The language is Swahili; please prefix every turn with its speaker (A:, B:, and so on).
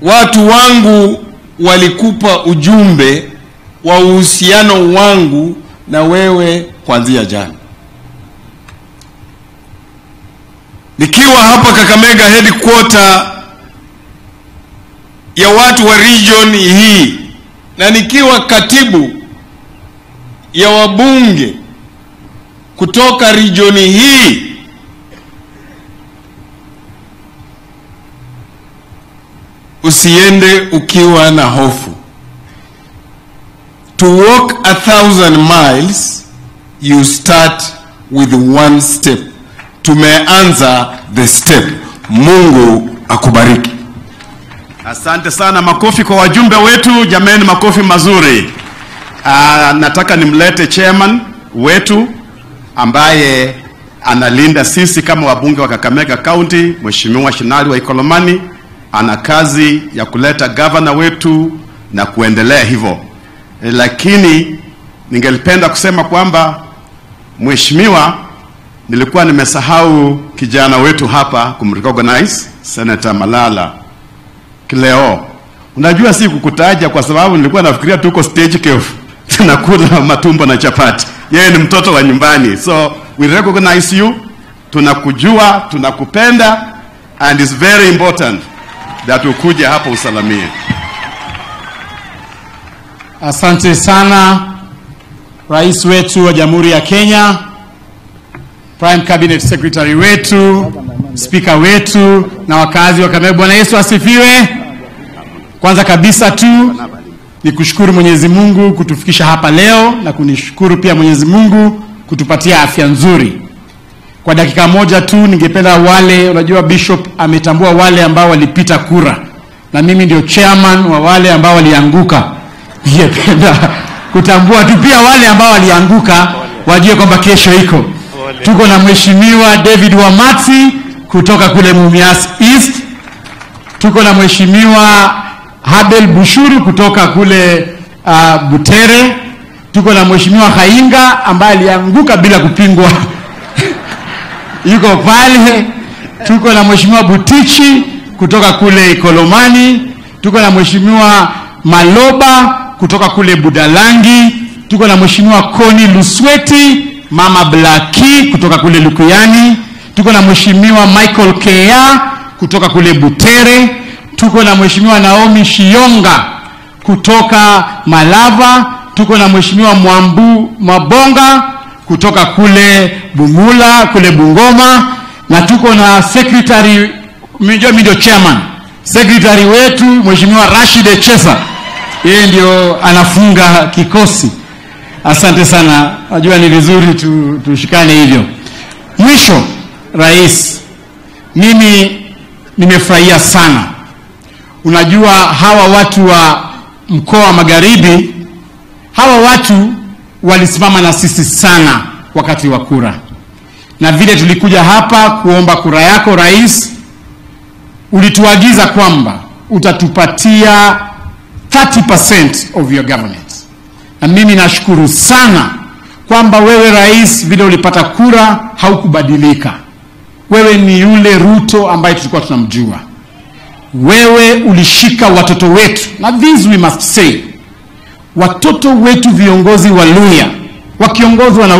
A: watu wangu walikupa ujumbe wa uhusiano wangu na wewe kuanzia jana. Nikiwa hapa Kakamega headquarter ya watu wa region hii na nikiwa katibu ya wabunge kutoka region hii usiende ukiwa na hofu. To walk a thousand miles you start with one step. Tumeanza the step. Mungu akubariki.
B: Asante sana, makofi kwa wajumbe wetu. Jameni, makofi mazuri. Aa, nataka nimlete chairman wetu ambaye analinda sisi kama wabunge wa Kakamega County, Mheshimiwa Shinali wa Ikolomani. Ana kazi ya kuleta gavana wetu na kuendelea hivyo, e, lakini ningelipenda kusema kwamba Mheshimiwa, nilikuwa nimesahau kijana wetu hapa kumrecognize Senator Malala Kileo. Unajua si kukutaja kwa sababu nilikuwa nafikiria tuko stage cave tunakula matumbo na chapati. Yeye ni mtoto wa nyumbani, so we recognize you, tunakujua, tunakupenda and it's very important that ukuje hapa usalamie.
C: Asante sana rais wetu wa Jamhuri ya Kenya, Prime Cabinet Secretary wetu, spika wetu na wakazi wa Kakamega. Bwana Yesu asifiwe. Kwanza kabisa tu ni kushukuru Mwenyezi Mungu kutufikisha hapa leo na kunishukuru pia Mwenyezi Mungu kutupatia afya nzuri. Kwa dakika moja tu ningependa wale, unajua Bishop ametambua wale ambao walipita kura na mimi ndio chairman wa wale ambao walianguka. Ningependa kutambua tu pia wale ambao walianguka wajue kwamba kesho iko. Tuko na Mheshimiwa David Wamati kutoka kule Mumias East. Tuko na Mheshimiwa Habel Bushuru kutoka kule uh, Butere. Tuko na Mheshimiwa Hainga ambaye alianguka bila kupingwa yuko pale. Tuko na Mheshimiwa Butichi kutoka kule Ikolomani. Tuko na Mheshimiwa Maloba kutoka kule Budalangi. Tuko na Mheshimiwa Koni Lusweti, Mama Blaki kutoka kule Lukuyani. Tuko na Mheshimiwa Michael Kea kutoka kule Butere. Tuko na Mheshimiwa Naomi Shionga kutoka Malava. Tuko na Mheshimiwa Mwambu Mabonga kutoka kule Bumula kule Bungoma, na tuko na secretary, mjua mimi ndio chairman, secretary wetu Mheshimiwa Rashid Echesa, yeye ndio anafunga kikosi. Asante sana, najua ni vizuri tu, tushikane hivyo. Mwisho, rais, mimi nimefurahia sana. Unajua hawa watu wa mkoa wa Magharibi, hawa watu walisimama na sisi sana wakati wa kura, na vile tulikuja hapa kuomba kura yako rais, ulituagiza kwamba utatupatia 30% of your government, na mimi nashukuru sana kwamba wewe rais, vile ulipata kura haukubadilika. Wewe ni yule Ruto ambaye tulikuwa tunamjua. Wewe ulishika watoto wetu, na this we must say watoto wetu viongozi wa Luya wakiongozwa na